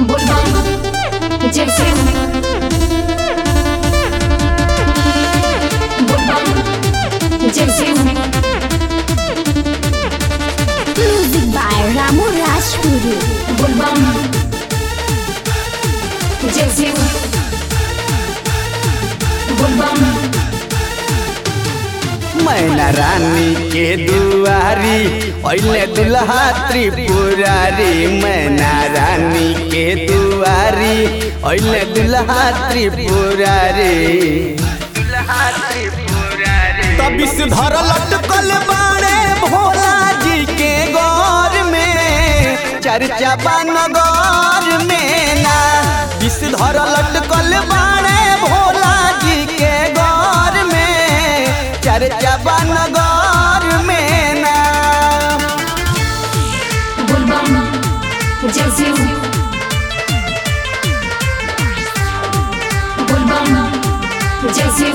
बुलबम जैसे बुलबम जैसे Music by Ramu Rajpuri. बुलबम जैसे बुलबम मैना रानी के दुआरी पहले दुल्हा त्रिपुरारी मैना रानी के दुआरी पहले दुल्हा त्रिपुरारी तबिस धर लटकल बाड़े भोला जी के गौर में चर्चा बा नगर में ना विष धर लटकल बाड़े भोला जी के गौर में चर्चा बा नगर में ना बुलबम जैसे बुलबम जैसे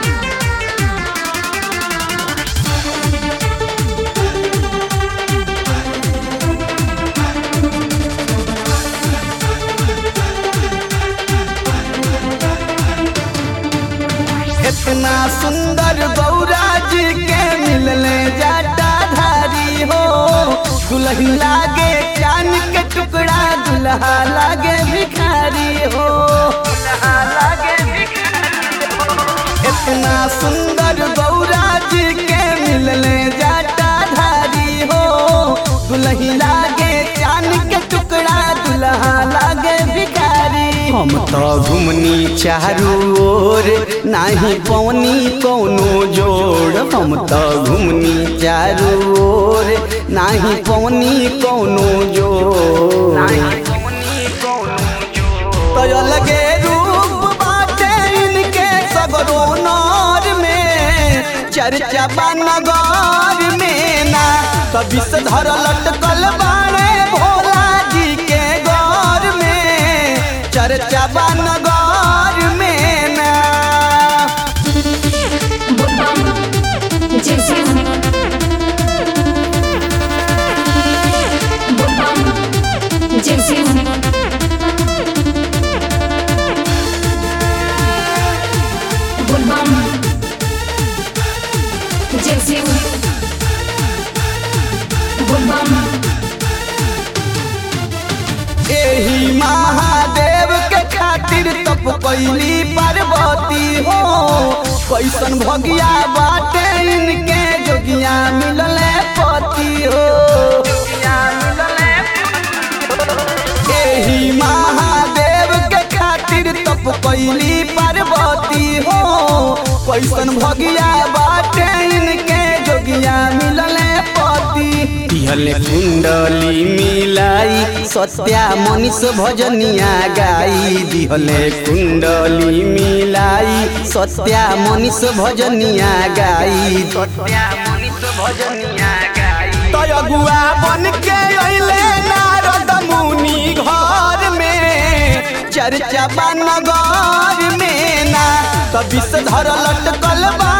इतना सुंदर गौरा जी के मिलने जाटा धारी हो दुल्हन लागे चांद के टुकड़ा दुल्हा लागे भिखारी हो दुल्हा लागे भिखारी हो। इतना सुंदर गौरा जी के मिलने जाटा धारी हो दुल्हन लागे चांद के टुकड़ा दुल्हा लागे भिखारी हम तो घुमनी चारू ओर नाही पौनी कौनो जोड़ हम तो घुमनी चारू ओर नाही पौनी कौनो जोड़ तो लगे रूप बाटे इनके सगरो नौर में चर्चा बा नगर में ना कभी से धर लटकल बाड़े भोला जी के गौर में चर्चा बा नगर में ना बुलबम जैसे बुलबम जैसे बुलबम जैसे बुलबम एही महादेव के खातिर तप कैली पार्वती हो कैसन भगिया बाटे इनके जोगिया मिलले पति हो एही महादेव के खातिर तप कैली पार्वती हो कैसन भगिया बाटे इनके जोगिया मिलले पति दिहले कुंडली मिलाई सत्या मनीष भजनिया गाई दिहले कुंडली मिलाई सत्या मनीष भजनिया गाई सत्या मनीष भजनिया गाई तो अगुआ बन के अइले नारद मुनि घर में चर्चा बा नगर में ना कभी से धर लटकल बा